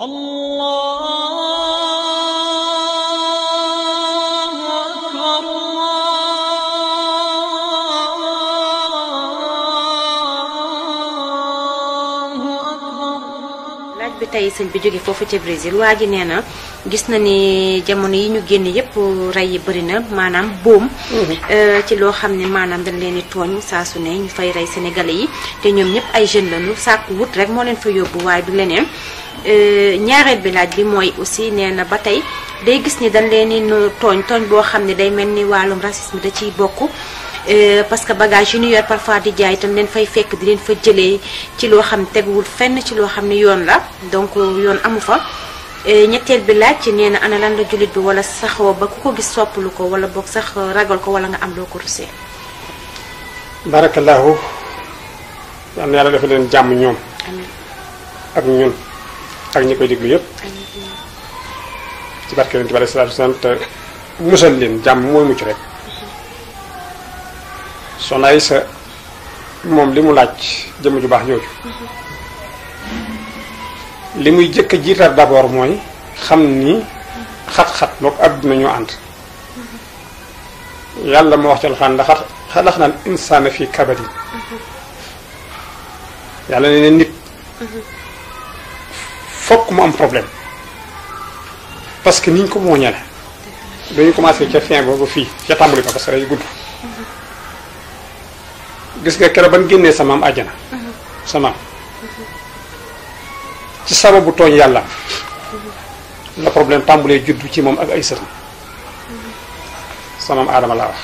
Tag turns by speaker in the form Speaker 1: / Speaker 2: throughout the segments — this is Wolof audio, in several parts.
Speaker 1: الله أكبر الله أكبر
Speaker 2: laaj bi tey sëñ bi jóge foofu ca Brésil waa ji nee na gis na ni jamono yi ñu génn yépp rey yi bëri na maanaam boom euh, ci loo xam ne maanaam dañ leen di tooñ saa su ne ñu fay rey sénégalais yi te ñoom ñëpp ay jeunes lañu sàkku wut rek moo leen fa yóbbu waaye du leneen Euh, ñaareel bi laaj bi mooy aussi nee na ba tey day gis ni dañ leen di nu- tooñ tooñ boo xam ne day mel ni wàllum racisme da ciy bokk Euh, parce que bagage yu ñu yor parfois di jaay itam leen fay fekk di leen fa jëlee ci loo xam ne teguwul fenn ci loo xam ne yoon la donc yoon amu fa Euh, ñetteel bi laaj ci nee na ana lan la jullit bi wala saxoo ba ku ko gis soppalu ko wala boog sax ragal ko wala nga am loo ko rusee
Speaker 3: barakallahu yal na yàlla dafa leen jàmm ñoom
Speaker 2: amiin
Speaker 3: ak ñun ak ñi koy déglu yépp ci barke yonent bi alayhi salaatu wasalaam te musal leen jàmm mooy mucc rek Soxna Aysa moom li mu laaj jëmm ju baax jooju li muy jëkk a jiital d'abord mooy xam ni xat-xat mook àdduna ñoo ànd yàlla moo wax ci alxuraan ndax xalax naan insaana fii kabadin yàlla ne ne nit fokk mu am problème parce que niñ ko mooñale dañu commencé ca fin ba ba fii ca tàmbali ba parce que day gudd gis nga keroog ban génnee sa maam àjjana sa maam ci sababu tooñ yàlla la problème tàmbulee juddu ci moom ak ay sëtam sa maam aadama laa wax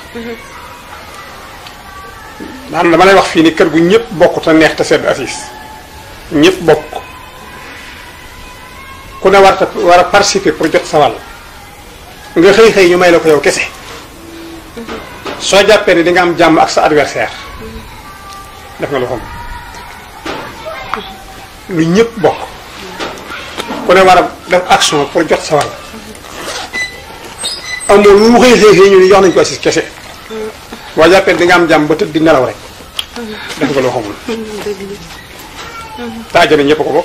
Speaker 3: maanaam dama lay wax fii ni kër gu ñëpp bokk te neex te sedd assis ñëpp bokk ku ne war a war a participer pour jot sa wàll nga xëy xëy ñu may la ko yow kese soo jàppee ni di nga am jàmm ak sa adversaire def nga lu xam lu ñëpp bokk ku ne war a def action pour jot sa wàll amoo lu mu xëy xëy xëy ñu ni jox nañ ko assis kese boo jàppee di nga am jàmm ba tëdd di nelaw rek def nga loo xamul taajana ñëpp ko bokk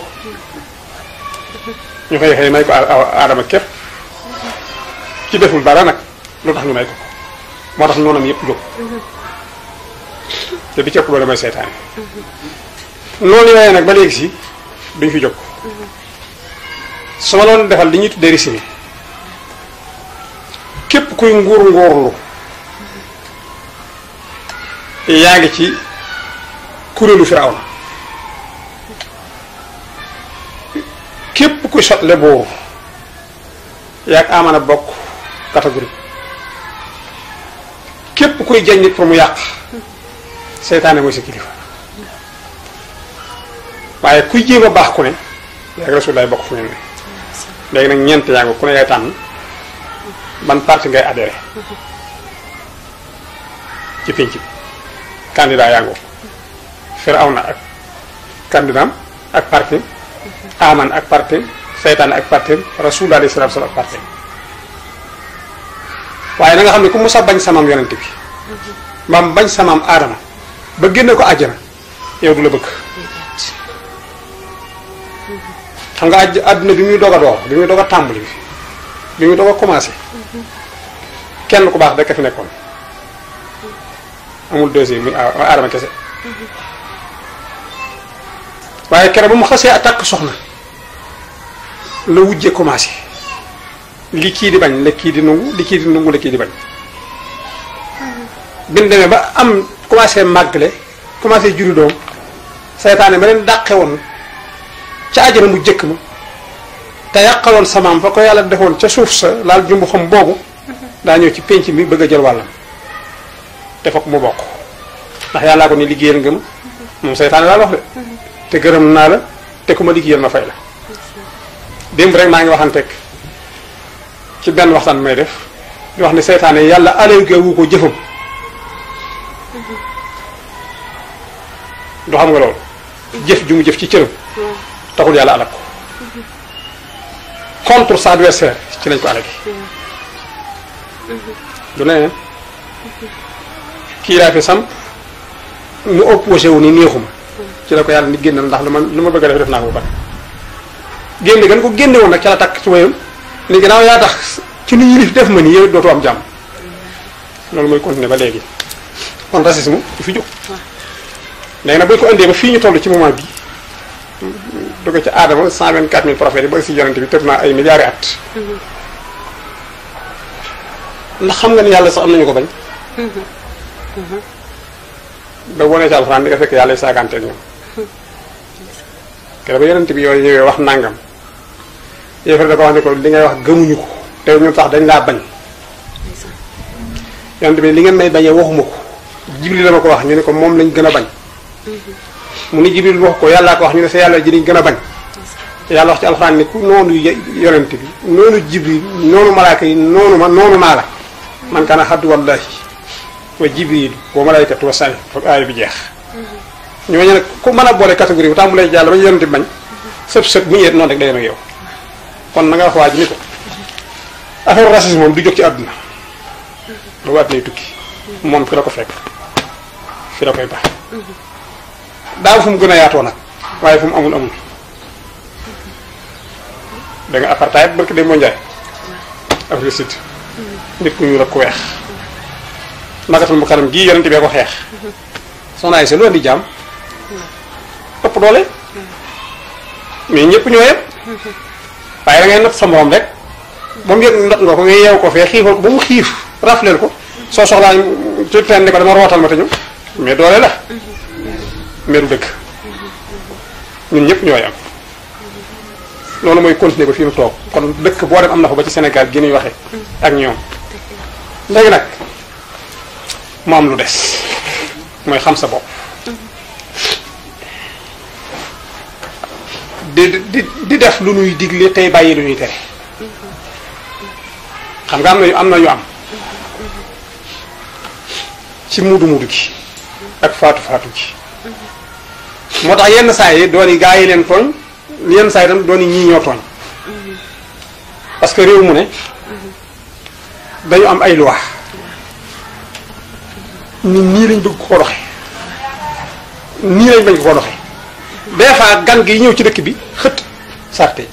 Speaker 3: ñu xëy xëy may ko aadama képp ci deful dara nag lu tax ñu may ko ko moo tax noonam yëpp jóg te bi ci ëpp doole may seytaane noonu yooyu nag ba léegi si duñ fi jóg su ma doon defal li ñuy tuddee résumé képp kuy nguur nguurlu yaa ngi ci kuréelu Firawna képp kuy sotle boobu yaag amana bokk catégorie képp kuy jañ nit pour mu yàq seytaane mooy sa kilifa waaye kuy jéem a baax ku ne yaag Rasulullah bokk fu ngeen ne léegi nag ñeent yaa ngi ku ne yaay tànn ban parti ngay adhéré ci pénc bi candidat yaa ngoo Firawna ak candidat ak parti aman ak parti seytaan ak parti rasul alayhi salatu wasallam ak parti waaye na nga xam ne ku musa bañ samaam yonent bi maam bañ samaam aadama ba génne ko àjjana yow du la bëgg xam nga àjj àdduna bi muy doog a door bi muy doog a tàmbali bi bi muy doog a commencé kenn ku baax rekk fi nekkoon amul deuxième muy aadama kese waaye keroog ba mu xasee attaque soxna la wujje commencé li kii di bañ la kii di nungu li kii di nungu la kii di bañ bin demee ba am commencé màggale commencé juri doom seytaane ma leen dàqe woon ca àjjana mu jëkk ma te yàqaloon samaam fa ko yàlla defoon ca suuf sa laal jumbu xam boobu daa ñëw ci pénc mi bëgg a jël wàllam te fokk mu bokk ndax yàllaa ko ni liggéeyal nga ma moom seytaane laa wax de te gërëm naa la te ku ma liggéeyal ma fay la démb rek maa ngi waxanteeg ci benn waxtaan may def di wax ne seytaane yàlla allégué wu ko jëfam du xam nga loolu jëf ju mu jëf ci cëram taxul yàlla alak ko contre sa adversaire ci lañ ko alagi du leneen kii laa fi sam mu opposé wu ni neexuma ci la ko yàlla ni génnal ndax lu ma lu ma bëgg a def def naa ko ba pare génne gan ko génne woon nag ca la takk tubayam ni gannaaw yaa tax ci nu yilif def ma nii yow dootoo am jàmm loolu mooy continuer ba léegi kon racisme du fi jóg léegi nag bu ñu ko indee ba fii ñu toll ci moment bi dugg ci aadama cent vingt quatre mille prophètes yi ba si yonente bi tëb naa ay milliards at ndax xam nga ni yàlla sax am nañu ko bañ da wonee ci alxuraan di nga fekk yàlla saagante ak ñoom kere ba yonente bi yooyu ñëwee wax nangam yéefar da ko wax ne ko li ngay wax gëmuñu ko te ñun sax dañ laa bañ yonente bi li ngeen may bañee waxuma ko jibril la ma ko wax ñu ne ko moom lañ gën a bañ mu ni jibril wax ko yàllaa ko wax ñu ne sa yàlla ji lañ gën a bañ yàlla wax ci alxuraan ni ku noonu yonent bi noonu jibril noonu malaaka yi noonu ma noonu maa la man kaana xaddu wallahi wa jibril wa malaykatu wa sani foog aaya bi jeex ñooñu nag ku mën a boole catégorie bu tàmbalee jàll ba yonent bi bañ sëb sëb bu ñëwee noonu rek day dem ak yow kon na nga wax waa ji ni ko affaire racisme moom du jóg ci àdduna ba waat lay tukki moom fi la ko fekk fi la koy baax daaw fu mu gën a yaatoo nag waaye fu mu amul amul da nga apartheid barki dem moo njaay Afrique Sud nit ku ñuul ak ku weex magatul mu kanam gii yonente bee ko xeex soxna ay sa lu andi jaam ëpp doole mais ñëpp ñoo yem waaye da ngay not sa morom rek ba mu yëg not nga ko nga yeew ko fee xiifal ko ba mu xiif rafleel ko soo soxlaa ci teen ni ko dama rootal ma te ñëw mais doole la mais du dëgg ñun ñëpp ñooy am loolu mooy continuer ba fii mu toog kon dëkk boo dem am na fa ba ci Sénégal gi ñuy waxee ak ñoom léegi nag mu am lu des mooy xam sa bopp di di di def lu ñuy digle tey bàyyi lu ñuy tere xam nga am na yu am na yu am ci muudu muudu gi ak faatu faatu gi moo tax yenn saa yi doon yi gaa yi leen tooñ yenn saa yi tam doon yi ñii ñoo tooñ parce que réew mu ne dañu am ay loi nit nii lañ bëgg ko doxe nii lañ bañ ko doxe des fois gan gi ñëw ci dëkk bi xët sarte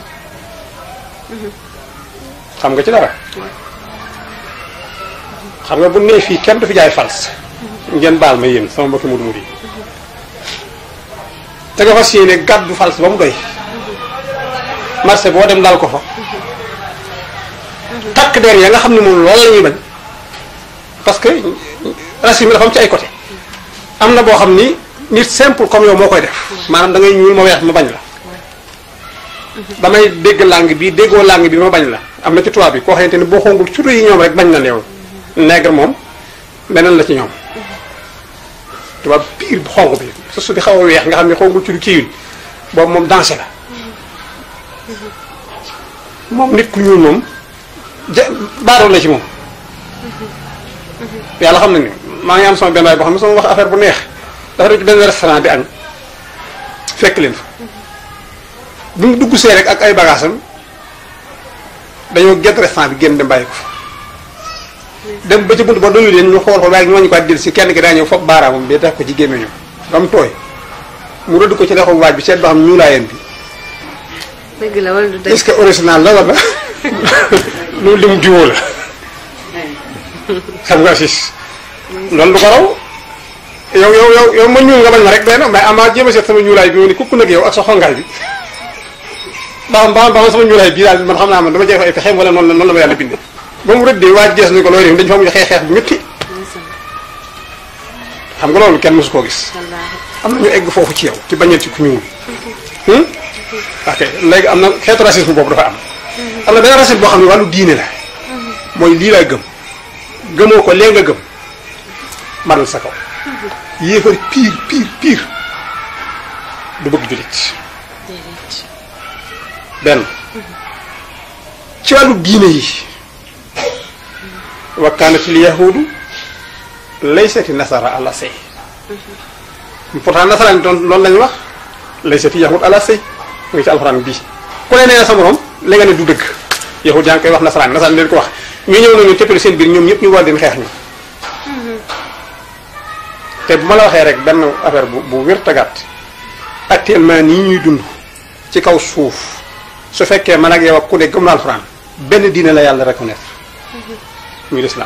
Speaker 3: xam nga ci dara xam nga bu nee fii kenn du fi jaay fals ngeen baal ma yéen sama mbokki mudu mudu yi te nga fas yéene gàddu fals ba mu doy marché boo dem daal ko fa takk der ya nga xam ne moom loolu la ñuy bañ parce que racisme dafa am ci ay côté am na boo xam ni nit simple comme yow moo koy def maanaam da ngay ñuul ma weex ma bañ la damay dégg langue bi déggoo langue bi ma bañ la am na ci tubaab bi koo xamante ni boo xongul surtout yi ñoom rek bañ na yow nègre moom beneen la ci ñoom tubaab biir bu xonq bi su su di xaw a weex nga xam ne xongul ci lu kiiwul boobu moom dansé la moom nit ku ñuul moom ja baaroo la ci moom yàlla xam na ni maa ngi am sama benn waay boo xam ne sama wax affaire bu neex dafa dem ci benn restaurant di añ fekk leen fa bi mu dugg see rek ak ay bagaasam dañoo génn restaurant bi génn dem bàyyi ko fa dem ba ci bunt ba doyu leen ñu xool ko waaye ñu wàññi ko jël si kenn ki daa ñëw foog baaraamam bi def ko ci gémmiñu ba mu tooy mu rëdd ko ci loxo waaj bi seet ba xam ñuulaayam bi
Speaker 2: dëgg la wala du dëgg
Speaker 3: est-ce que original la wala loolu li mu diwoo la xam nga sis loolu du ko raw yow yow yow yow ma ñuul nga bañ ma rek benn mais ama jéem a seet sama ñuulaay bi ma ni kukk nag yow ak sa xongaay bi ba xam ba xam sama ñuulaay bii daal man xam naa man dama jeex ay pexeem wala noonu la noonu la ma yàlla bindee ba mu rëddee waaj gees ni ko looy def dañu fa mu xeex xeex bu métti xam nga loolu kenn mosu koo gis am na ñu egg foofu ci yow ci bañeel ci ku ñuul ok léegi am na xeetu racisme boobu dafa am am na benn racisme boo xam ne wàllu diine la mooy lii laa gëm gëmoo ko lee nga gëm maral sa kaw yéefar pire pire pire du bëgg jullit benn ci wàllu diine yi wa kaanatil yahuudu laysati nasara ala say pourtant nasaraan doon loolu lañu wax laysati yahud ala say mu ngi ci alxuraan bii ku ne nee na sa morom la nga ne du dëgg yahud yaa ngi koy wax nasaraan nasaraan leen ko wax ñu ñëw nañu téppale seen biir ñoom ñëpp ñu war leen xeex ñu te bu ma la waxee rek benn affaire bu bu wér tagaat actuellement nii ñuy dund ci kaw suuf su fekkee man ak yow ak ku ne gëm na alxuraan benn diine la yàlla reconnaître muy l'islam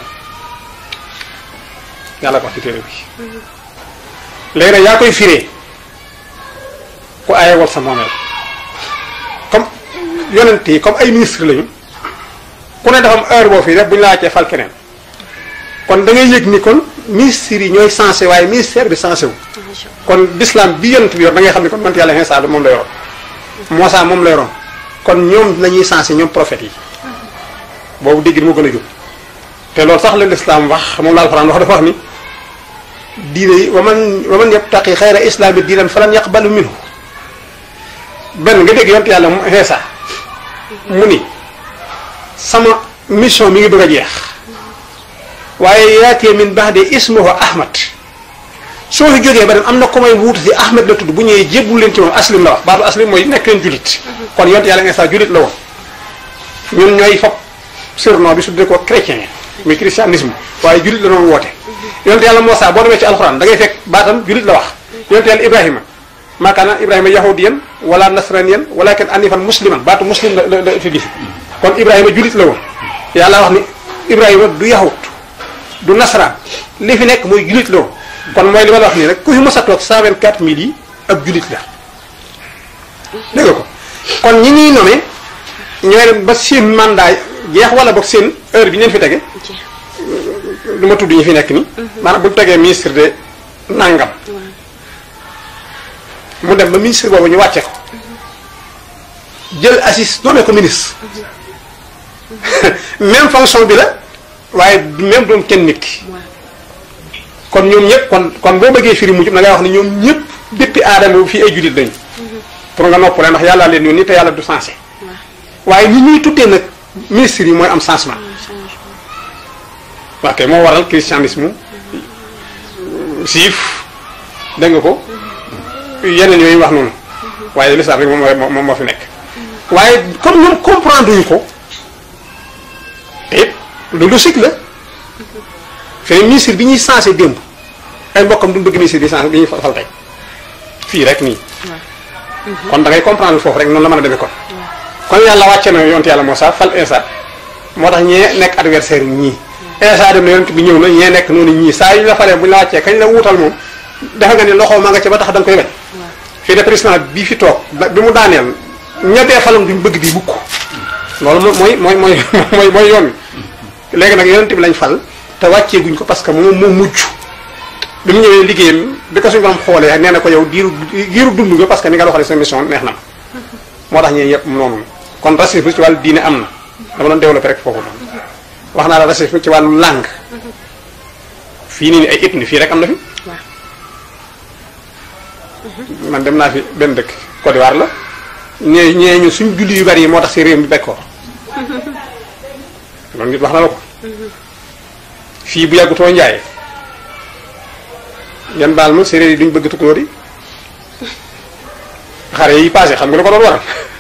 Speaker 3: yàlla ko wax ci téere bi léegi nag yaa koy firee ku aayewal sa moomeel comme yonent yi comme ay ministre lañu ku ne dafa am heure boo fii def bu ñu la wàccee fal keneen kon da ngay yëg ni kon ministres yi ñooy censé waaye ministère bi censé wu kon l'islam bi yonent bi yor da ngay xam ne kon mant yàlla Iisaa moom la yoroon Muusaa moom la yoroon kon ñoom la ñuy censé ñoom prophètes yi boobu dégg moo gën a jóg te loolu sax la l'islam wax moom la alxuraan wax dafa wax ni diine yi wa man wa man yabtaqi xayra islaami diinan falan yaqbalu minhu benn nga dégg yonent yàlla Iisaa mu ni sama mission mi ngi bëgg a jeex waaye yaatee min ba'di ismuhu Ahmad soo fi jógee ba dem am na ko may wuutu si Ahmed la tudd bu ñëwee jébbul leen ci moom aslim la wax baatu aslim mooy nekk leen julit kon yonent yàlla Iisaa julit la woon ñun ñooy fop surnom bi su dee ko chrétien muy christianisme waaye julit la doon woote yonent yàlla Muusaa boo demee ci alxuraan da ngay fekk baatam julit la wax yonent yàlla Ibrahima maa kaana Ibrahima yahudiyan wala nasraniyan walakin anifan musliman baatu muslim la la la utilisé kon Ibrahima julit la woon yàlla wax ni Ibrahima du yahud du nasraan li fi nekk mooy julit la woon kon mooy li ma la wax nii rek ku fi mos a toog 124000 yi ab julit la dégg nga ko kon ñi ñuy nommé ñooy dem ba seen mandat jeex wala boog seen heure bi ñu leen fi tege lu ma tudd ñi fi nekk nii. maanaam bu ñu tegee ministre de nangam. mu dem ba ministre boobu ñu wàcce ko jël assis nommé ko ministre même fonction bi la waaye du même doon kenn nit ki. kon ñoom ñëpp kon kon boo bëggee firi mujj na ngay wax ne ñoom ñëpp depuis aadama fii ay jullit lañu. pour nga noppale ndax yàlla leen yoon ni te yàlla du sensé. waaye ñi ñuy tuddee nag ministres yi mooy am changement. waaw kay moo waral christianisme siif dégg nga ko yeneen yooyu wax noonu waaye l'islam rek moom moom moo fi nekk. waaye comme ñoom comprendre ñu ko te it lu logique la. fee ministre bi ñuy sensé démb ay mbokkam duñ bëgg ministre bi sensé bi ñuy fal tey fii rek nii kon da ngay comprendre foofu rek noonu la mën a demee kon kon yàlla wàcce na yonent yàlla Muusaa fal Iisaa moo tax ñee nekk adversaire yi ñii Iisaa dem na yonent bi ñëw na ñee nekk noonu ñii saa yu ñu la falee bu ñu la wàccee kañ la wuutal moom defe nga ni loxo ma nga ca ba tax da nga koy bañ fii de président bii fi toog bi mu daaneel ñettee falam duñ bëgg di bukk loolu mooy mooy mooy mooy mooy yoon wi léegi nag yonent bi lañ fal te wàccee guñ ko parce que moom moo mujj bi mu ñëwee liggéeyam bi ko suñu borom xoolee nee na ko yow diiru diiru dund nga parce que ni nga doxalee sa mission neex na ma moo tax ñee yëpp noonu kon racisme ci wàllu diine am na dama doon développé rek foofu noonu wax naa la racisme ci wàllu langue fii nii ni ay ethnie fii rek am na fi man dem naa fi benn dëkk Côte d'Ivoire la ñee ñee ñu suñ julli yu bari yi moo tax si réew mi bekkoor loolu nit wax na la ko fii bu yàggutoo njaay yan baal ma séeréer yi duñ bëgg tukulóor yi xare yi passé xam nga lu ko doon waral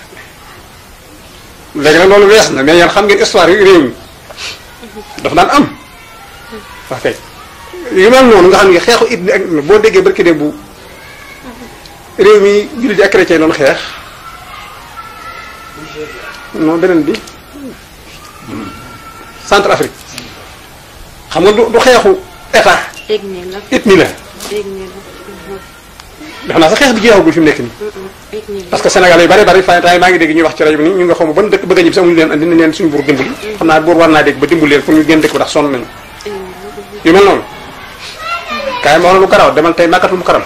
Speaker 3: léegi nag loolu wees na mais yéen xam ngeen histoire yi réew mi dafa daan am wax kay yu mel noonu nga xam ne xeexu it ak boo déggee barki de bu réew mi jullit yi ak chrétien doon xeex non beneen bi centre Afrique xam nga du du xeexu état.
Speaker 2: ethnie la
Speaker 3: ethnie la.
Speaker 2: ethnie la.
Speaker 3: def naa sa xeex bi jeexagul fi mu nekk nii.
Speaker 2: ethnie la.
Speaker 3: parce que Sénégal yi bari bari fan temps maa ngi dégg ñuy wax ci rajo bi nii ñu nga xaw ma ban dëkk bëgg a ñibbi si amuñu leen andi nañ leen suñu buur dimbali. xam naa buur war naa dégg ba dimbali leen pour ñu génn dëkk bi ndax sonn nañu. yu mel noonu. kaay ma wax lu karaw demal tey màkkatul mu karam.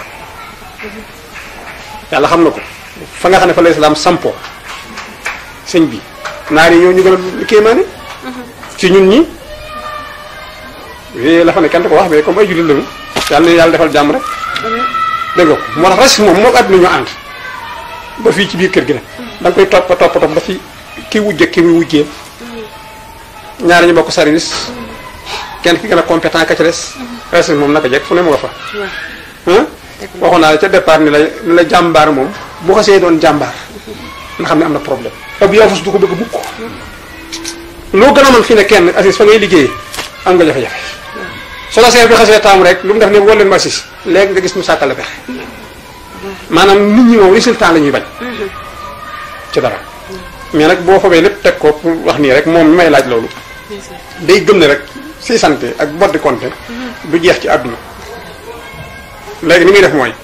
Speaker 3: yàlla xam na ko fa nga xam ne fa la islam sampo sëñ bi naar yi ñoo ñu gën a kéemaane ci ñun ñi yooyu la fa ne kenn du ko wax mais comme ay jullit lañu yàlla na yàlla defal jàmm rek dégg nga ko moo tax racisme moom moo àdduna ñoo ànd ba fii ci biir kër gi nag da nga koy topp topp topp ba fi ki wujje ki muy wujjee ñaari ñu bokk service kenn ki gën a compétent ka ca des racisme moom naka jekk fu ne mu nga fa ah waxoon naa la ca départ ni la ni la jàmbaar moom bu xasee doon jàmbaar nga xam ne am na problème ab yaafus du ko bëgg mukk loo gën a mën fi ne kenn assis fa ngay liggéey am nga jafe-jafe su la seer bi xasee taamu rek lu mu def ne woo leen ma assis léegi nga gis mu sàkkal la pexe maanaam nit ñi moom résultat la ñuy bañ ci dara mais nag boo fobee lépp teg ko pour wax nii rek moom mi may laaj loolu day gëm ne rek si santé ak boddi konte du jeex ci àdduna léegi ni muy def mooy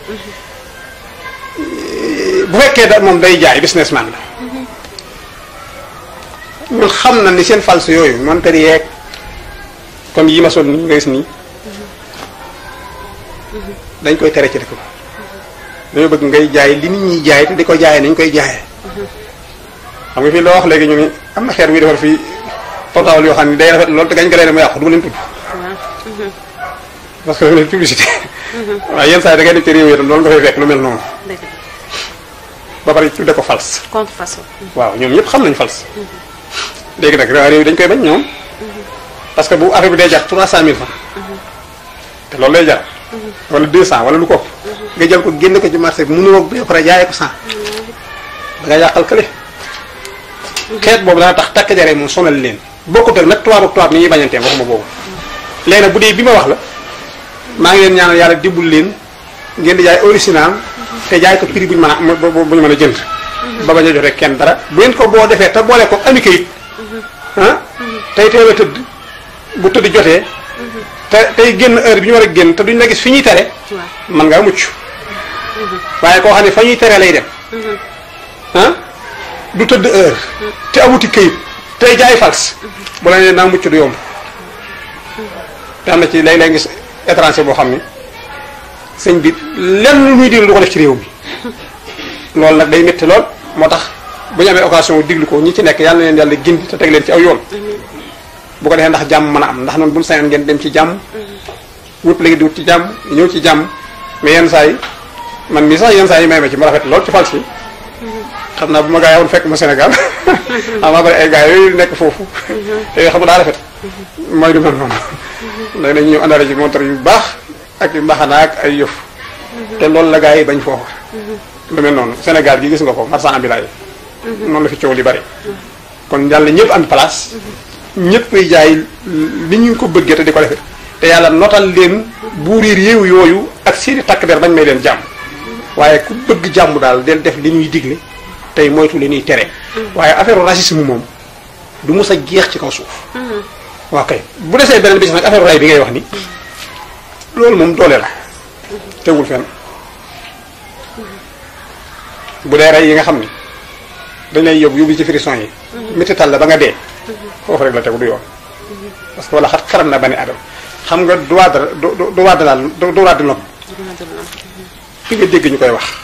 Speaker 3: bu fekkee da moom day jaay businessman la ñun xam na ni seen false yooyu montar yeeg comme yi ma sol nii nga gis nii dañ koy tere ci dëkk ba dañoo bëgg ngay jaay li nit ñi jaay te di ko jaayee nañ koy jaayee xam nga fii loo wax léegi ñu ni am na xeer wi defar fii portable yoo xam ne day rafet loolu te gañ ko lay mu yàqu du ma leen tudd parce que dafa leen publicité waaye yenn saa yi da ngay dem ci réew yi itam loolu nga fay fekk lu mel noonu
Speaker 2: dëgg la
Speaker 3: ba pare tudde ko false
Speaker 2: contrefaçon.
Speaker 3: waaw ñoom ñëpp xam nañ false léegi nag réew yi dañ koy bañ ñoom parce que bu affaire bi day jar trois cent mille francs te loolu lay jar wala deux cent wala lu ko ëpp nga jël ko génne ko ci marché bi mënuloo ba pare jaayee ko cent da nga yàqal kële xeet boobu dana tax takk jare moom sonal leen bokkut ak nag tubaab ak tubaab ni ñuy bañantee waxuma boobu léegi nag bu dee bi ma wax la maa ngi leen ñaanal yàlla dimbul leen ngeen di jaay original te jaay ko prix bu ñu mën a bu bu ñu mën a jënd ba bañ a joxe kenn dara bu ngeen ko boo defee te boole ko ami kayit ah tey teel a tëdd bu tëdd jotee te tey génn heure bi ñu war a génn te duñ la gis fi ñuy tere
Speaker 2: waaw
Speaker 3: man ngaa mucc waaye koo xam ne fa ñuy tere lay dem ah du tëdd heure te amuti këyit tey jaay fals bu la nee naa mucc du yomb te am na ci léeg-léeg gis étranger boo xam ne sëñ bi lenn lu muy diglu du ko def ci réew mi loolu nag day métti lool moo tax bu ñu amee occasion diglu ko ñi ci nekk yàlla na leen yàlla gindi te teg leen ci aw yoon bu ko defee ndax jàmm mën a am ndax noonu bu ñu sañoon ngeen dem ci jàmm wépp léegi di wut ci jàmm ñëw ci jàmm mais yenn saa yi man mii sax yenn saa yi may ma ci ma rafet lool ci fals yi xam naa bu ma gaa yi woon fekk ma Sénégal xam naa bari ay gaa yooyu nekk foofu te yoo xam nga daa rafet mooy du mel noonu léegi dañu ñëw àndaale ci montar yu baax ak yu mbaxana ak ay yëf te loolu la gaa yi bañ foofu lu mel noonu Sénégal gi gis nga ko marchand ambulant yi noonu la fi coow li bari kon yàlla ñëpp am place ñëpp koy jaay li ñu ko bëggee te di ko defee te yàlla notal leen buuri réew yooyu ak seeni takk der bañ may leen jàmm waaye ku bëgg jàmm daal del def li ñuy digle tey moytu li ñuy tere waaye affaire racisme moom du mës a jeex ci kaw suuf waaw kay bu desee beneen bi ci nag affaire ray bi ngay wax ni loolu moom doole la tegul fenn bu dee rey yi nga xam ni dañ lay yóbbu yóbbu ci frison yi métital la ba nga dee foofu rek la tegu du yoon parce que wala xat xaram na bani adam xam nga droit de droit de la droit de l'homme fi nga dégg ñu koy wax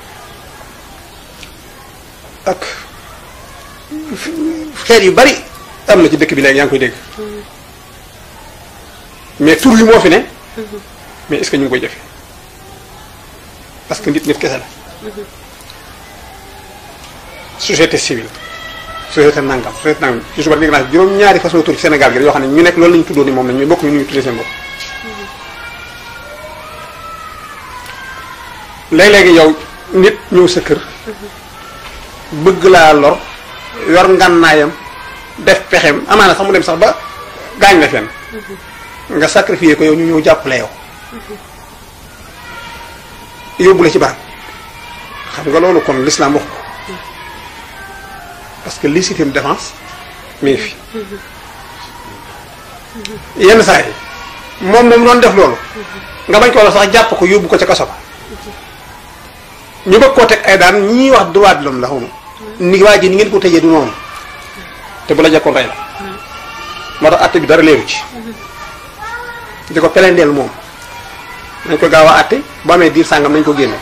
Speaker 3: ak xeet yu bari am na ci dëkk bi léegi yaa ngi koy dégg mais tur yi moo fi ne mais est-ce que ñu ngi koy jëfe parce que nit nit kese la société civile société nangam société nangam ci suba dégg naa juróom-ñaari façon tur ci Sénégal gi yoo xam ne ñu nekk loolu la ñu tuddoo ni moom la ñu bokk ñu nu ñu tuddee seen bopp léeg-léegi yow nit ñëw sa kër bëgg laa lor yor ngànnaayam def pexem amaana sax mu dem sax ba gaañ la fenn nga sacrifier ko yow ñu ñëw jàppale yow yóbbu la ci barab xam nga loolu kon l'islam wax ko parce que légitime défense mi ngi fi yenn saa yi moom moom doon def loolu nga bañ ko la sax jàpp ko yóbbu ko ca kaso ba ñu bëgg koo teg ay daan ñii wax droit de l'homme la xaw ma ni waa ji ni ngeen ko tëjee du noonu te bu la jekkoon rey la moo tax àtte bi dara leeru ci di ko pelendeel moom nañ ko gaaw a àtte bu amee diir sàngam nañ ko génne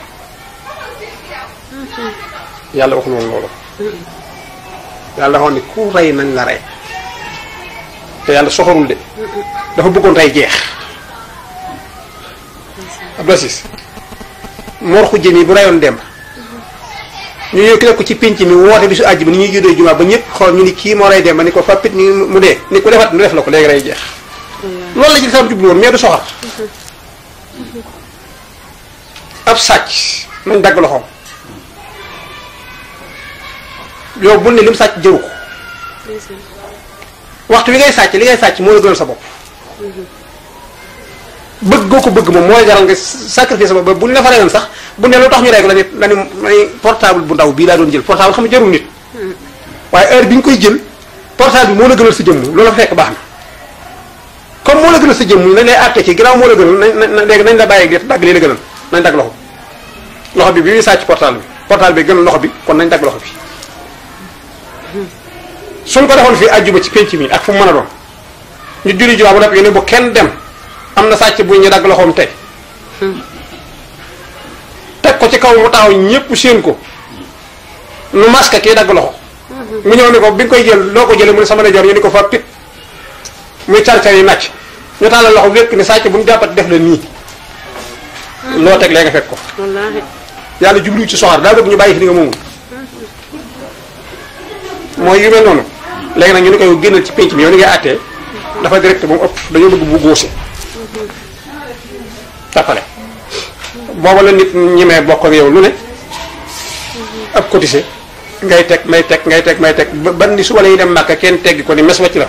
Speaker 3: yàlla waxul woon loolu yàlla waxoon ni ku rey nañ la rey te yàlla soxorul de dafa bëggoon rey jeex Abdou Aziz Mor Khoudia mi bu reyoon dem ñu ñëw ki def ko ci pénc mi woote bi su àjj bi ni ñuy juddoo jumaa ba ñëpp xool ñu ni kii moo rey dem ba ni ko fàppit ni mu dee ni ku defat nu def la ko léegi rey jeex loolu la ci lislaam jublu woon mais du soxar ab sàcc nañ dagg loxoom yow bul ne lim sàcc jëru ko waxtu wi ngay sàcc li ngay sàcc moo la gënal sa bopp bëgg goo ko bëgg moom mooy jaral nga sacrifice sa bopp ba bu ñu la fa reyoon sax bu ne lu tax ñu rey ko la ni la ni portable bu ndaw bii laa doon jël portable xam nga jarul nit waaye heure bi ñu koy jël portable bi moo la gënal sa jëmm loolu la fekk baax na comme moo la gënal sa jëmm nañ lay àtte ci ginnaaw moo la gënal nañ nañ léegi nañ la bàyyi ak dagg lii la gënal nañ dagg loxo loxo bi bi muy sàcc portable bi portable bi gënal loxo bi kon nañ dagg loxo bi suñ ko defoon fii àjjuma ci penc mi ak fu mu mën a doon ñu julli jumaa bu noppi ne bu kenn dem am na sàcc bu ñu dagg loxoom tey teg ko ci kaw mu taxaw ñëpp séen ko nu masque kii dagg loxo mu ñëw ni ko bi nga koy jël loo ko jëlee mu ne sama ndeyjoor ñu ni ko fa pit muy car-car yi nàcc ñu tàllal loxo lépp ni sàcc bu mu jàppat def la nii loo teg lee nga fekk ko
Speaker 2: wallaahi
Speaker 3: yàlla jublu ci soxar daa bëgg ñu bàyyi fi li nga moomul mooy yu mel noonu léegi nag ñu ni koy génnal ci penc mi yow ni ngay àttee dafa direct ba mu ëpp dañoo bëgg bu góose tappale booba la nit ñemee bokk ak yow lu ne ab cotisé ngay teg may teg ngay teg may teg ba ban ni suba la ñuy dem màkka kenn teggi ko ni mes wàcc la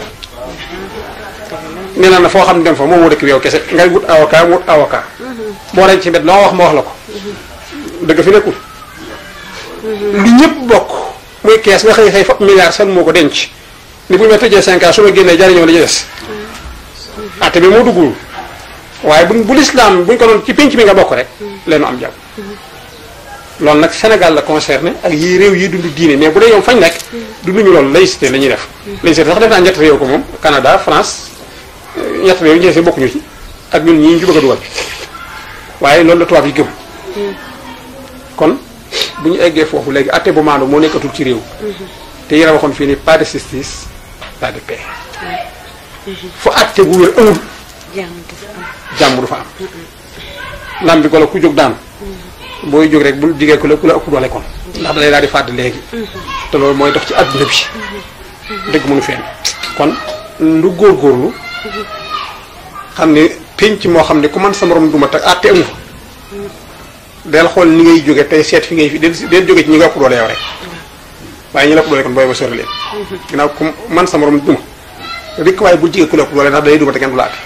Speaker 3: nee na na foo xam ne dem fa moom moo dëkk bi yow kese ngay wut avocat wut avocat boo leen ci mbet loo wax ma wax la ko dëgg fi nekkul lu ñëpp bokk muy kees nga xëy xëy fop milliard seen moo ko denc ni bu ñu ma tëjee cinq ans su ma génnee jariñoo la ci des atte bi moo duggul waaye bu bu lislaam buñ ko doon ci pénc mi nga bokk rek leenu am jàmm loolu nag Sénégal la concerné ak yi réew yi dund diine mais bu dee yow fañ nekk dunduñu loolu laïcité la ñuy def laïcité sax def naa ñett réew ko moom Canada France ñett réew yi ñeesi bokkuñu ci ak ñun ñii ñu bëgg a dugal waaye loolu la tubaab yi gëm kon bu ñu eggee foofu léegi atte bu maandu moo nekkatul ci réew te yéen a waxoon fii ni pas de justice pas de paix fu atte bu wér amul
Speaker 2: jàmm du fa am
Speaker 3: jàmm du fa am lam bi golo ku jóg daan booy jóg rek bul jigee ku la ku la ëpp doole kon ndax da lay daal di fàdd léegi te loolu mooy dox ci adduna bi dëgg mënu feen kon lu góorgóorlu xam ne pénc moo xam ne ku man sa morom duma teg atte amu fa del xool ni ngay jóge tey seet fi ngay fi del del jóge ci ñi nga ëpp doole yow rek waaye ñi la ëpp doole kon booy ba sori leen ginnaaw ku man sa morom duma rikk waaye bul jigee ku la ëpp doole ndax day duma te kenn du la atte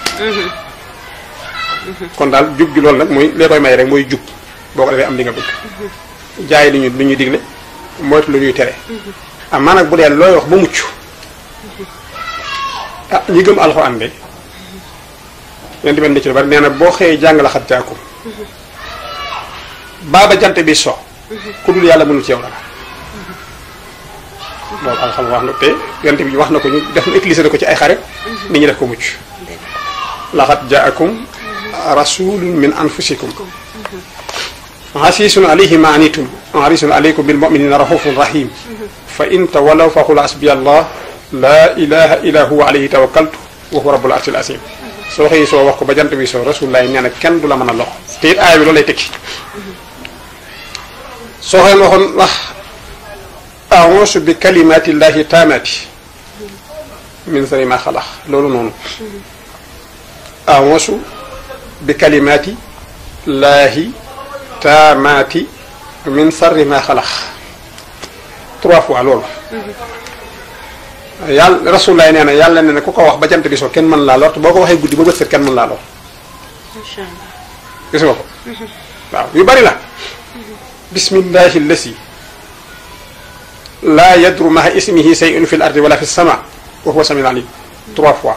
Speaker 3: kon daal jub gi loolu nag mooy lee koy may rek mooy jub boo ko defee am li nga bëgg jaay li ñu lu ñuy digle moytu lu ñuy tere am maa nag bu dee looy wax ba mucc ah ñi gëm alxuraan de leen di mel ni ci lu bari nee na boo xëyee jàng la xat jaakum baaba jant bi so ku dul yàlla mënul ci yow dara loolu alxam wax na te yonent bi wax na ko ñu def na utilisé na ko ci ay xare nit ñi def ko mucc laxat jaakum rasulun min anfusikum hasisun alayhi ma anitum harisun alaykum bil muminina rahufun rahim fa in tawallaw fa qul hasbiya allah la ilaha illa huwa alayhi tawakkaltu wa huwa rabbul arshil azim soo xëy soo wax ko ba jant bi soo rasulullahi nee na kenn du la mën a lox te it aaya bi loolu lay tekki soo xëy waxoon wax a'uuzu bi kalimatillahi taamati min sharri ma xalaq loolu noonu a'uuzu bi kalimati laahi taamaati min sarri ma xalax trois fois loolu yàlla rasulaay nee na yàlla nee na ku ko wax ba jant bi soo kenn mën laa lor te boo ko waxee guddi ba bët set kenn mën laa lor
Speaker 2: macha allah
Speaker 3: gis nga ko waaw yu bari la bismillahi lasi laa yadru maha ismihi shay'un fi l ardi wala fi sama wa huwa samiul alim trois fois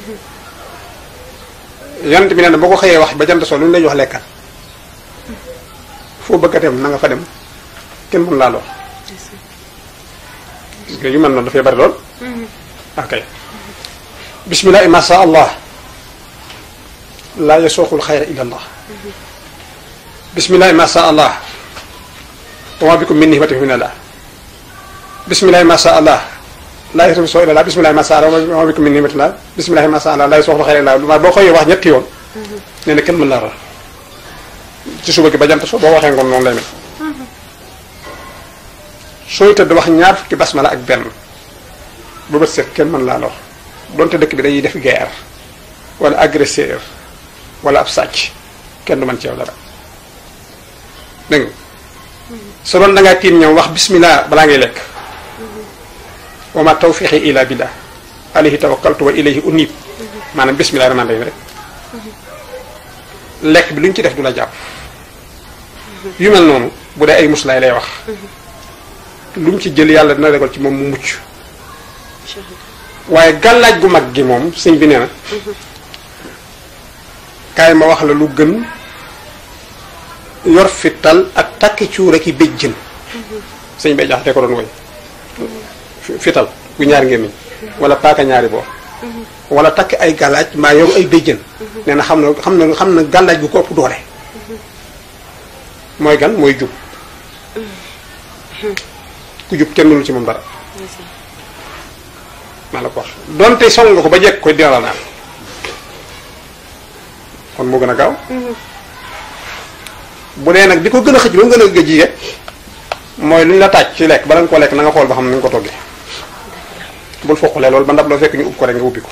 Speaker 3: yonent bi nee na boo ko xëyee wax ba jant soo lu ñu lay jox lekkal foo bëgg a dem na nga fa dem kenn mën laa lor yu mel noonu dafay bari lool ok bismillahi ma sha allah laa yasuuqul xayra illa allah bismillahi ma sha allah wa ma bikum min ni'matin fa min allah bismillahi ma sha allah laa yasuuqul soo illa allah bismillahi ma sha allah wa ma bikum min ni'matin allah bismillahi ma sha allah laa yasuuqul xayra illa allah boo koy wax ñetti yoon nee na kenn mën laa lor ci suba gi ba jant so boo waxee ngoon noonu lay mel sooy tëdd wax ñaar fukki basmala ak benn ba bët set kenn mën laa lor donte dëkk bi dañuy def guerre wala agresseur wala ab sàcc kenn du mën ci yow dara dégg nga su doon da ngaa tiim ñoom wax bismillah balaa ngay lekk wa ma tawfiqi illa billah alayhi tawakkaltu wa ilayhi unib maanaam bismillah rahmaan rahim rek lekk bi lu ñu ci def du la jàpp yu mel noonu bu dee ay muslaay lay wax lu mu ci jël yàlla dina regal ci moom mu mucc waaye gàllaaj gu mag gi moom sëñ bi nee na kaay ma wax la lu gën yor fital ak takki cuura ki béjjën sëñ bay jaxate ko doon woy fital bu ñaar ngémmiñ wala paaka ñaari boor wala takk ay gàllaaj maa yor ay béjjën nee na xam na xam na xam na gàllaaj gu ko ëpp doole mooy gan mooy jub ku jub kenn mënul ci moom dara maa la ko wax donte song nga ko ba jekk koy dina la naan kon moo gën a gaaw bu dee nag di ko gën a xëcc ba mu gën a gëj yi mooy lu ñu la tàcc ci lekk bala nga koo lekk na nga xool ba xam ni nga ko toggee bul foqalee loolu ba ndab loo fekk ñu ub ko rek nga ubbi ko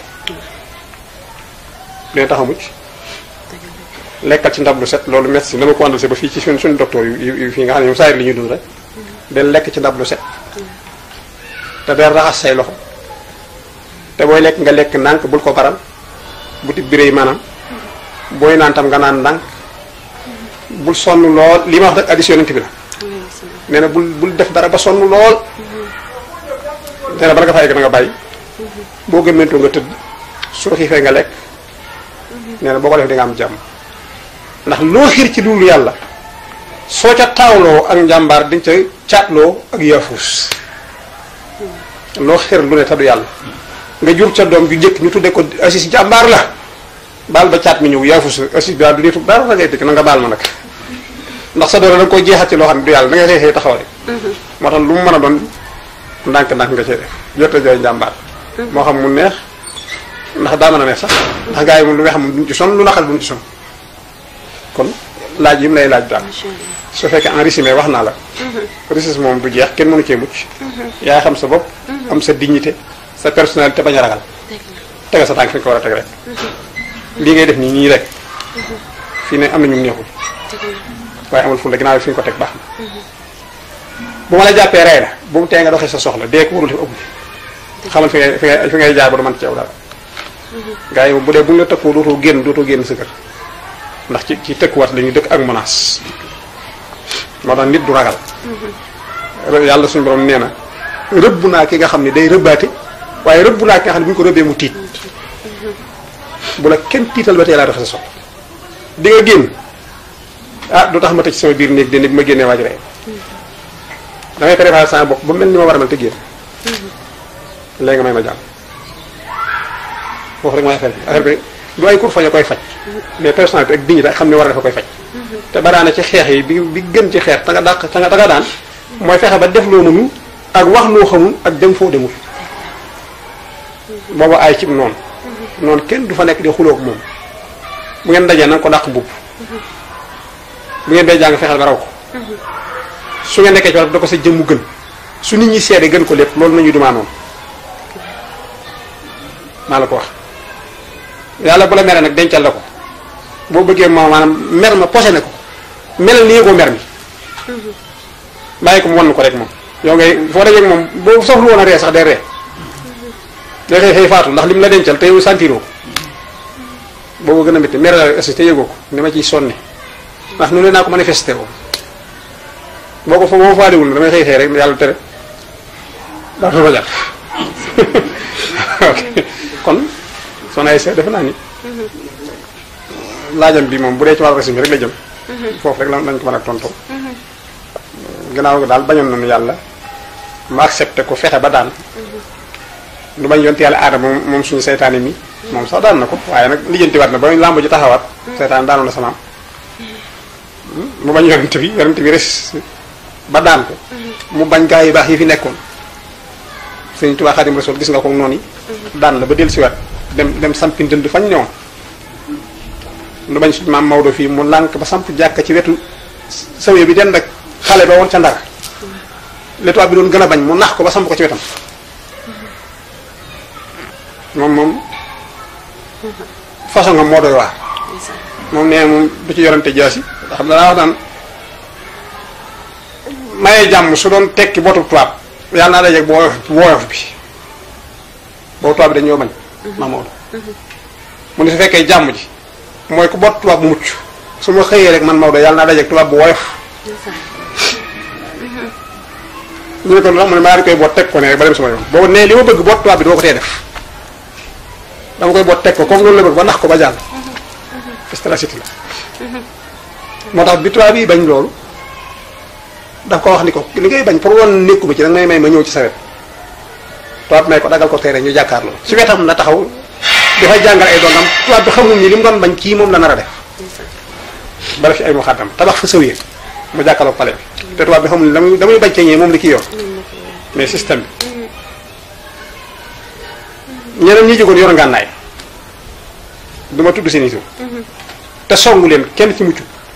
Speaker 3: dina tax a mucc lekkal ci ndab lu set loolu médecin dama ko àndal si ba fii ci suñ suñu docteur yu yu fii nga xam ne ñoom saa li ñuy dund rek del lekk ci ndab lu set te del raxas say loxo te booy lekk nga lekk ndànk bul ko baral bu tib biré yi maanaam booy naan tam nga naan ndànk bul sonn lool li ma wax rek addition yonent bi la nee na bul bul def dara ba sonn lool nee na bala nga fa egg na nga bàyyi boo gëmmentoo nga tëdd soo xiifee nga lekk nee na boo ko def di nga am jàmm ndax loo xiir ci loolu yàlla soo ca taawloo ak njàmbaar dañ ca caatloo ak yaafuus loo xiir lu ne te du yàlla nga jur ca doom ju jëkk ñu tudde ko assis jàmbaar la baal ba caat mi ñëw yaafuus assis bi daal du nitu dara la ngay dëkk na nga baal ma nag ndax sa doole da nga koy jeexat ci loo xam ne du yàlla da ngay xëy xëy taxaw rek moo tax lu mu mën a doon ndànk-ndànk nga cee def jot jooy njàmbaar moo xam mu neex ndax daa mën a neex sax ndax gars yi moom lu weex moom duñ ci son lu naqal duñ ci son kon laaj yi mu lay laaj daal su fekkee en résumé wax naa la richesse moom du jeex kenn mënu cee mucc yaay xam sa bopp am sa dignité sa personnalité bañ a ragal tegal sa tànk fi nga ko war a teg rek lii ngay def nii nii rek fii ne am na ñu neexul waaye amul ful la ginnaaw fi nga ko teg baax na bu ma la jàppee rey la bu mu tee nga doxee sa soxla dee ko warul def ëpp xamal fi ngay fi ngay fi ngay jaar ba du mën ci yow dara gars yi moom bu dee bu ñu la tëkkoo dootoo génn dootoo génn sa kër ndax ci ci tëkkuwaat la ñuy dëkk ak menace moo tax nit du ragal yàlla suñu borom nee na rëbb naa ki nga xam ne day rëbbaate waaye rëbb naa ki nga xam ne bu ñu ko rëbbee mu tiit bu la kenn tiital ba tey laa doxee sa soxla di nga génn ah du tax ma tëj sama biir néeg de bi ma génnee waaj rey damay préparé sama bopp ba mel ni ma war a mel te génn léegi nga may ma jàmm foofu rek mooy affaire bi affaire bi du ay kur fañ a koy faj mais personnalité ak dignité xam ne war a dafa koy faj te baraana ci xeex yi bi bi gën ci xeex ta nga dàq ta nga ta nga daan mooy fexe ba def loo mënul ak wax loo xamul ak dem foo demul booba ay cib noonu noonu kenn du fa nekk di xuloo ak moom bu ngeen dajee na nga ko dàq mbubb bu ngeen dee jàng fexeel ba raw ko su ngeen nekkee ci wàllu da ko sa jëmmu gën su nit ñi seede gën ko lépp loolu nañu dumaa noonu maa la ko wax yàlla bu la meree nag dencal la ko boo bëggee ma maanaam mer ma posé ne ko melal ni yëgoo mer mi bàyyi ko mu wan ko rek moom yow ngay foo dajee moom boo soxlu woon a ree sax day ree day xëy xëy faatu ndax lim la dencal te yow sentiroo ko boobu gën a métti mer la aussi te yëgoo ko ni ma ciy sonne ndax nu ne naa ko manifesté woo boo ko fa boo faaliwul damay xëy xëy rek yàlla tere daa fa jàpp ok kon soxna ay seet defe naa ni laajam bi moom bu dee ci wàllu résumé rek la jëm foofu rek la lañ ko mën a tontoo gannaaw daal bañoon nañu yàlla ma accepté ko fexe ba daan lu bañ yonte yàlla aadama moom suñu seytaane mi moom sax daan na ko waaye nag lijjantiwaat na ba làmb ji taxawaat seytaane daanoon na samaam mu bañ yonent bi yonent bi res ba daan ko mu bañ gaa yi baax yi fi nekkoon Sëriñ Tuubaa Xaadimu Rasuul gis nga ko noonu yi daan la ba dellu siwaat dem dem sampi ndënd fañ ñëwoon lu bañ suñu maam Maodo fii mu lànk ba samp jàkka ci wetu sawe bi den rek xale ba woon ca ndar le tubaab bi doon gën a bañ mu nax ko ba samp ko ci wetam moom moom façon nga moo doy waar moom nee moom du ci yorante jaasi xam danaa wax naan mayee jàmm su doon tekki botu tubaab yàlla naa dajeeg bu woyof bu woyof bi boobu tubaab bi dañoo bañ maam Maodo mu ne su fekkee jàmm ji mooy ku bot tubaab bu mucc su ma xëyee rek man Maodo yàlla naa dajeeg tubaab bu woyof ñu ne ko lu tax mu ne maa di koy boot teg ko ne rek ba dem sama yoon boobu ne li ma bëgg boot tubaab bi doo ko tee def dama koy boot teg ko comme loolu la bëgg ba nax ko ba jàll stratégie la moo tax bi tubaab yi bañ loolu daf ko wax ni ko li ngay bañ pour woon nekkuma ci danga may may ma ñëw ci sa wet tubaab may ko dagal ko teere ñu jàkkaarloo ci wetam la taxaw dafay jàngal ay dongam tubaab bi xamul ni li mu doon bañ kii moom la nar a def bala fi ay mu xaddam tabax fa sëwee mu jàkkaarloo pale bi te tubaab bi xamul ni damay damay bañ ceeñee moom li kii yor mais système bi ñeneen ñi jógoon yor ngànnaay du ma tudd seen i tur te songu leen kenn ci mucc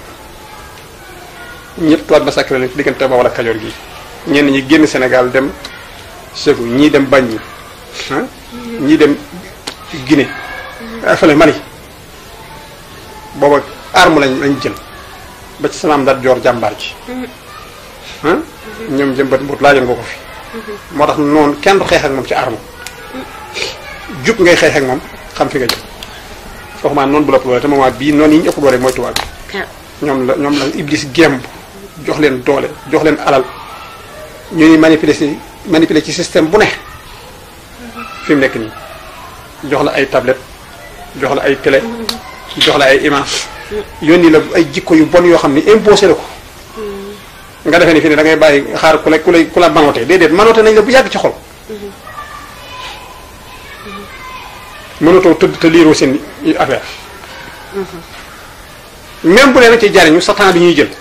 Speaker 3: ñëpp tubaab massacré leen ci diggante ba wala kajoor gi ñenn ñi génn Sénégal dem Ségou ñii dem Banjul ah ñii dem Guinée fële Mali booba arme lañ lañ jël ba ci samaam dat joor jàmbaar ji ah ñoom jëmbat mbut laajoon nga ko fi moo tax noonu kenn du xeex ak moom ci arme jub ngay xeex ak moom xam fi nga jëm foofu maa noonu bu la ëpp doole te moment bii noonu yi ñu ëpp doole mooy tubaab bi ñoom la ñoom la iblis gemb jox leen doole jox leen alal ñu ni manipuler si manipuler ci système bu ne fi mu nekk nii jox la ay tablette jox la ay télé jox la ay image yónni la ay jikko yu bon yoo xam ni imposé la ko nga defee ni fi ne da ngay bàyyi xaar ku la ku lay ku la manote déedéet manote nañ la bu yàgg ci xol mënatoo tëdd te liiroo seen affaire même bu leen ci jariñu sa temps bi ñuy jël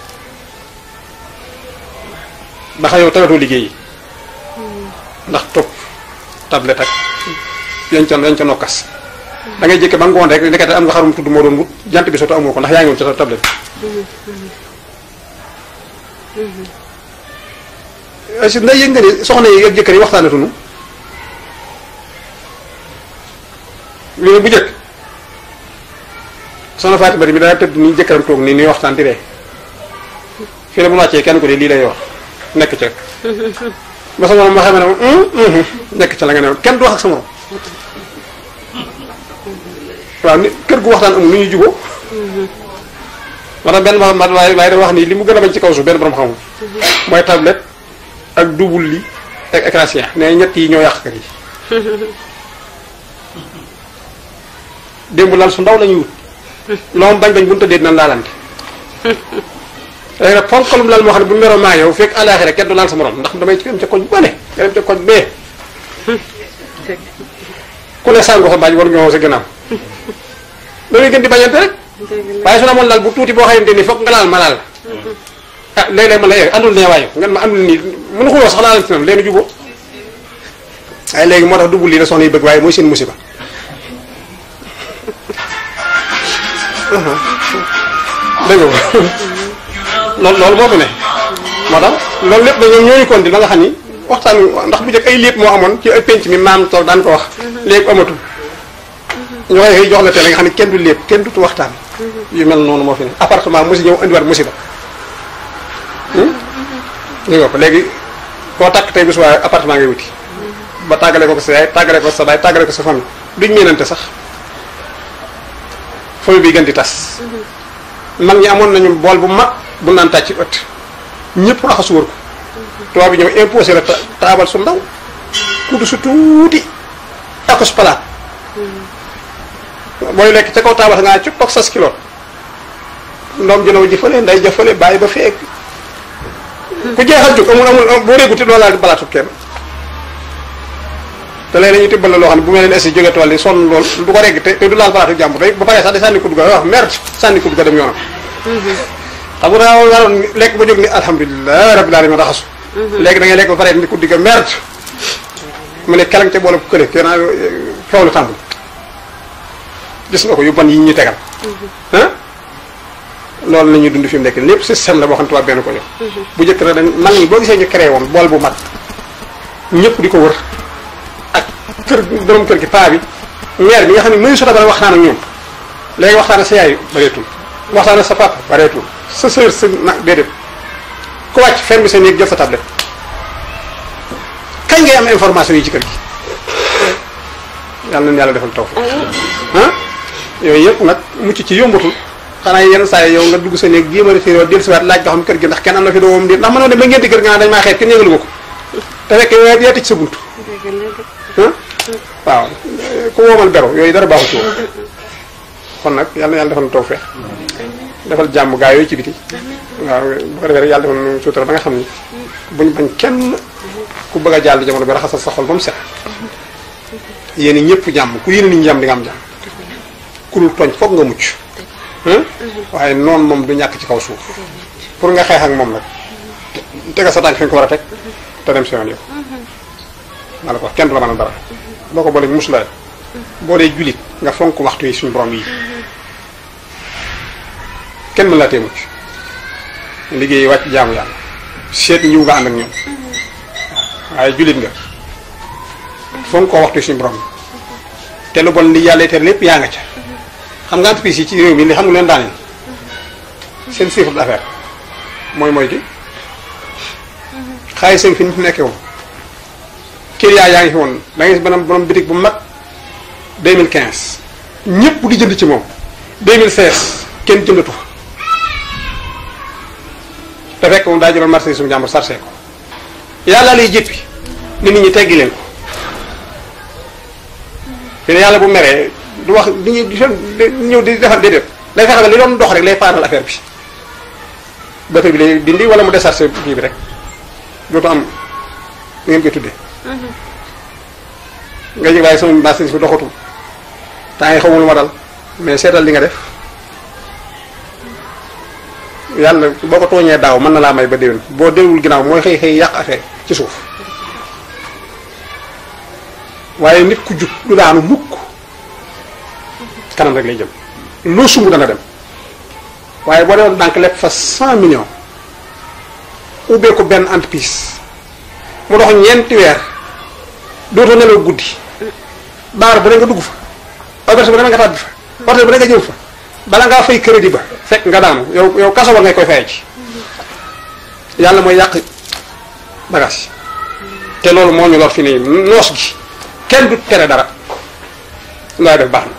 Speaker 3: ndax yow tagatoo liggéey yi ndax topp tablette ak yañ ca yañ ca nokkas da ngay jékke ba ngoon rek nekkate am nga xarum tudd moo doon wut jant bi soto amoo ko ndax yaa ngi woon ci sa tablette si nday yëg nga ni soxna yi ak jëkkër yi waxtaanatunu lii bu jëkk soxna Fatou Bari mi daa tëdd nii jëkkëram toog nii nii waxtaan di ree fii ne bu wàccee kenn ko de lii lay wax nekk ca ba sa morom ma xamee ne moom nekk ca la nga ne kenn du wax ak sa morom waaw ni kër gu waxtaan amul nu ñuy juboo moo tax benn ma waaye waaye da wax ni li mu gën a bañ ci kaw suuf benn borom xamul mooy tablette ak double li ak écran géant ne ñett yi ñoo yàq kër yi démb lal su ndaw la ñuy wut loom bañ bañ bu ñu tëddee dinañ laalante léegi nag ponkalum lal moo xam ne bu meroo maa yow fekk àllaaxira kenn du laal sa morom ndax damay dem ca koñ ba ne nga dem ca koñ bee ku ne sàngo sa baaj war ñoo sa gannaaw dañuy gën di bañante rek waaye su na amoon lal bu tuuti boo xamante ni foog nga laal ma laal ah léeg-léeg man la yee andul ne waaye ngeen ma andul nii mënu xuloo sax laalante nam leen juboo waaye léegi moo tax dugub lii la soxna yi bëgg waaye mooy seen musiba dégg nga loolu loolu moo fi ne moo tax loolu lépp dañoo ñooñu kon di ba nga xam ni waxtaan ndax bu njëkk ay lépp moo amoon ci ay penc mi maam toog daan ko wax léegi amatul ñu koy jox la teel nga xam ne kenn du lépp kenn dutu waxtaan yu mel noonu moo fi ne appartement musi ñëw indiwaat musiba dégg nga ko léegi koo takk tey bis waaye appartement ngay wuti ba tàggale ko ko sa yaay tàggale ko sa baay tàggale ko sa famille duñ meenante sax famille bi gën di tas mag ñi amoon nañu bool bu mag bu naan tàcc ci ëtt ñëpp raxasu wër ko tubaab bi ñëw imposé la taabal su ndaw kudu su tuuti ak su palaat booy lekk ca kaw taabal nga ci toog sas kilo ndoom jëlaw ji fële nday jëfale bàyyi ba feek ku jeexal jóg amul amul boo réeguti loolu laal balaatu kenn te léegi dañuy tibbal la loo xam ne bu mel ne si jóge tool yi sonn lool du ko regg te te du laal balaatu jàmbur day ba pare sax di sànni kudd ga wax merde sànni kudd ga dem yoonam xam nga daa waroon lekk ba jóg ni alhamdulilah rabbil alamin raxasu léegi da ngay lekk ba pare ni kudd ga merde mu ne kelang ca boole bu kële kenn foofu la tàmbul gis nga ko yu bon yi ñu tegal ah loolu la ñuy dund fi mu nekk lépp système la boo xam ne tubaab benn ko jox bu njëkk na dañ mag ñi boo gisee ñu créé woon bool bu mag ñëpp di ko wër ak kër borom kër gi paa bi maire bi nga xam ne mënu sota bara waxtaan ak ñoom léegi waxtaan ak sa yaay bareetul waxtaan ak sa papa bareetul sa sœur sa nag déedéet ku wàcc ferme sa néeg jël sa tablette kañ ngay am information yi ci kër gi yàlla nañu yàlla defal taw ah yooyu yëpp nag mucc ci yombatul xanaa yenn saa yi yow nga dugg sa néeg jéem a référé dellu si waat laaj nga xam kër gi ndax kenn am na fi doomam di ndax mënoo dem ba ngenti kër nga naan dañ maa xeet kenn yëgalu ma ko te fekk yow yaa tëj sa buntu ah waaw ku woomal beru yooyu dara baaxu ci woon kon nag yàlla na yàlla defal na tawfeex defal jàmm gaa yooyu ci biti waaw bu ko defee rek yàlla defal na suutura ba nga xam ni buñ bañ kenn ku bëgg a jàll jamono bi raxasal sa xol ba mu set yéen ñëpp jàmm ku yéene nit ñi jàmm di nga am jàmm ku dul tooñ foog nga mucc waaye noonu moom du ñàkk ci kaw suuf pour nga xeex ak moom nag tega sa tànk fi nga ko war a teg te dem si yoon yow maa la ko wax kenn du la mën a dara boo ko boolee musulaay boo dee julit nga fonk waxtu yi suñu borom yi kenn mën laa tee mucc liggéey wàcc jaamu yàlla seet ñiw nga ànd ak ñoom waaye julit nga fonk koo waxtu yi suñu borom yi te lu bon li yàlla te lépp yaa nga ca xam nga entreprise yi ci réew mi li xam nga leen daaneel seen chiffre d'affaires mooy mooy ki xaalis seen fi ñu fi nekkee woon client yaa ngi fi woon da ngay gis benn borom bitig bu mag 2015 ñëpp di jënd ci moom 2016 kenn jëndatu fa te fekk moom daa jëloon marché suñu jàmbur sarse ko yàlla lay jëppi ni nit ñi teggi leen ko fi ne yàlla bu meree du wax di ñu di ñëw di defal déedéet lay fexe ba li doon dox rek lay paanal affaire bi bato bi lay dindi wala mu décharger kii bi rek dootu am ngeen koy tuddee nga jëg waaye sama marché bi doxatul temps yi xamul lu ma dal mais seetal li nga def yàlla boo ko tooñee daaw mën na laa may ba déwén boo déwul ginnaaw mooy xëy xëy yàq affaire ci suuf waaye nit ku jub du daanu mukk kanam rek lay jëm loo sumb dana dem waaye boo demoon banque lépp fa cent millions ubbee ko benn entreprise mu dox ñeenti weer dootoo nelaw guddi baar bu ne nga dugg fa auberge bu ne nga tàbbi fa hôtel bu ne nga jëm fa bala ngaa fay crédit ba fekk nga daanu yow yow kaso ba ngay koy fayee ci yàlla mooy yàq bagage te loolu moo ñu lor fi nii noos gi kenn du tere dara looy def baax na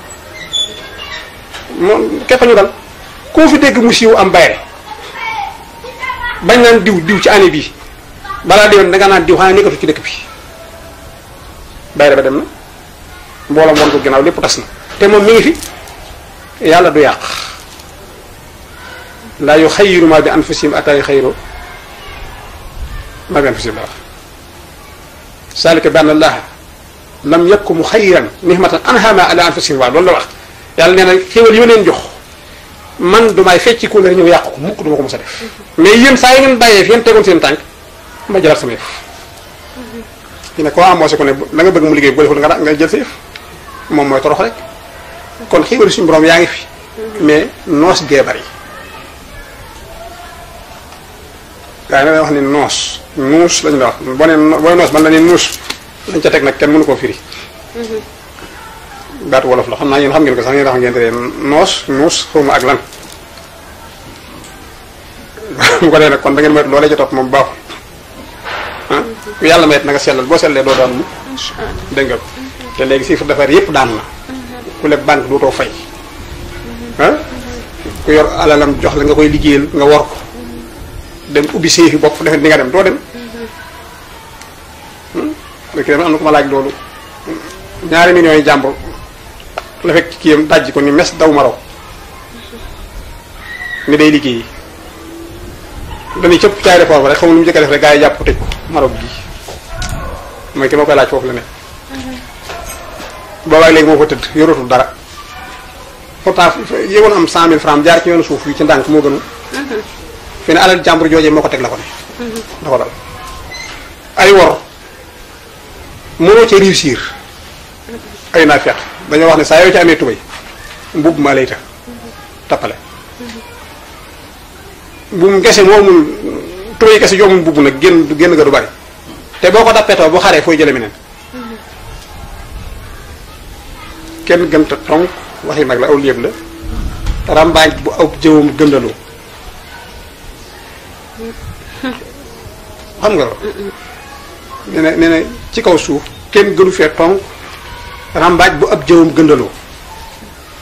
Speaker 3: moom képp ñu dal koo fi dégg mu siiw am bayre bañ naan diw diw ci année bii balaa déwén da nga naan diw xanaa nekkatu ci dëkk bi bayre ba dem na mbooloo moon ko ginnaaw lépp tas na te moom mi ngi fi yàlla du yàq laa yu xayiru ma bi anfusihim ataa yu xayiru ma bi anfusihim la wax saalika bi anna allaha lam yakku mu xayiran nihmatan anhama ala anfusihim waa loolu la wax yàlla nee na xéwal yu leen jox man du may fecci ko la ñëw yàq ko mukk du ma ko mos a def mais yéen saa yi ngeen bàyyee fi ngeen tegoon seen tànk ma jëlaat sama yëf fi ne koo amoosé ko ne la nga bëgg mu liggéey bu ko deful nga nga jël sa yëf moom mooy torox rek kon xéwal suñu borom yaa ngi fi mais noos gee bari gaa yi na wax ni noos nuus lañu la wax boo nee booy noos man la ne nuus lañ ca teg nag kenn mënu koo firi baatu wolof la xam naa yéen xam ngeen ko sax ngeen xam ngeen te noos nuus xawma ak lan bu ko dee nag kon da ngeen moytu loolee ca topp moom baaxul ah ku yàlla mayet na nga sellal boo sellee doo daan mu dégg nga ko te léegi chiffre d'affaires yépp daan na ku leb banque dootoo fay ah ku yor alalam jox la nga koy liggéeyal nga war ko dem ubbi séefi bopp defe di nga dem doo dem léegi dama am na ko ma laaj loolu ñaari millions yi jàmbur la fekk ci kiyam dajji ko ni mes daw ma raw ni day liggéey dañuy cëpp ci aéroport ba rek xamul nu mu njëkk a def rek gaa yi jàpp tëj ko Maroc gi mooy ki ma koy laaj foofu la ne boobaag léegi moo fa tëdd yoratul dara pourtant yéegoon am cent mille francs jaar ci yoonu suuf yi ci ndànk moo gënu fi ne alal jàmbur joojee moo ko teg la ko ne da ko dal ay wor mënoo ci réussir ay naa feq dañoo wax ne saa yoo ci amee tubay mbubb maa lay ta tappale mbuum gese moomul tubay gese joomul mbubb nag génn génn ga du bari te boo ko dappetoo bu xaree fooy jële meneen kenn gënta tonk waxi nag la aw léeb la rambaaj bu aw jëwam gëndaloo xam nga nee na nee na ci kaw suuf kenn gënu fee tonk rambaaj bu ab jëwam gëndaloo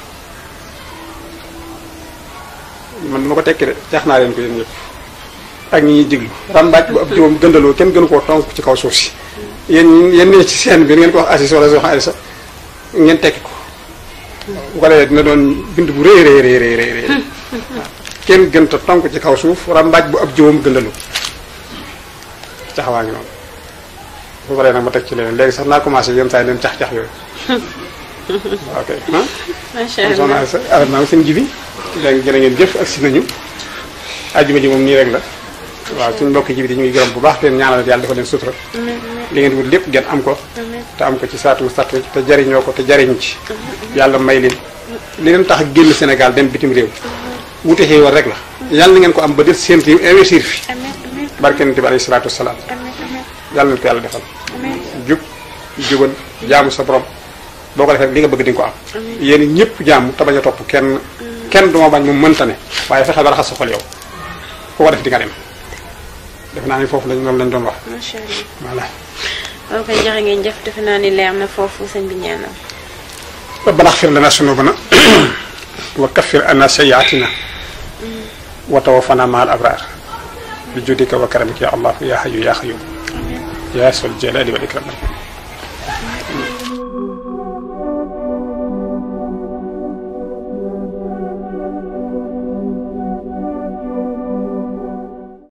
Speaker 3: man ma ko tekki de jaax naa leen ko yéen ñëpp ak ñi ñuy diglu rambaaj bu ab jiwam gëndaloo kenn gënu koo tonk ci kaw suuf si yéen yéen ne ci seen bi ngeen ko wax Aziz wala wax Alisa ngeen tekki ko bu ko defee dina doon bind bu rëy rëy rëy rëy rëy kenn gën ta tonk ci kaw suuf rambaaj bu ab jiwam gëndaloo caxawaa ngi noonu bu paree nag ma teg ci leneen léegi sax naa commencé yenn saa yi leen cax-cax yooyu ok ah
Speaker 2: macha
Speaker 3: kon soxna
Speaker 2: allah
Speaker 3: Alisa arab naa seen jibi léegi jërë ngeen jëf ak si nañu ajjuma ji moom nii rek la waaw suñu mbokk jibi di ñu ngi gërëm bu baax leen ñaanal yàlla dafa leen sutura li ngeen wut lépp ngeen am ko te am ko ci saatu mustaqim te jariñoo ko te jariñ ci yàlla may leen li leen tax a génn Sénégal dem bitim réew wute xéewal rek la yàlla na ngeen ko am ba def seen réew investir fi
Speaker 2: amiin amiin
Speaker 3: barke Yonent bi alayhi salaatu wasalaam
Speaker 2: amiin amiin
Speaker 3: yàlla na ko yàlla defal
Speaker 2: amiin
Speaker 3: jub jubal jaamu sa borom boo ko defee li nga bëgg di nga ko am yéen ñëpp jaamu te bañ a topp kenn kenn duma bañ mu mënta ne waaye fexeel ba raxas sa xol yow ku ko def di nga dem def naa ni foofu lañ moom lañ doon wax
Speaker 2: macha allah
Speaker 3: voilà
Speaker 2: ok jërë ngeen jëf defe naa ni leer na foofu sëñ bi ñaanal
Speaker 3: ربنا اغفر لنا ذنوبنا وكفر عنا سيئاتنا وتوفنا مع الابرار بجودك وكرمك يا الله يا حي يا قيوم يا ذو الجلال والاكرام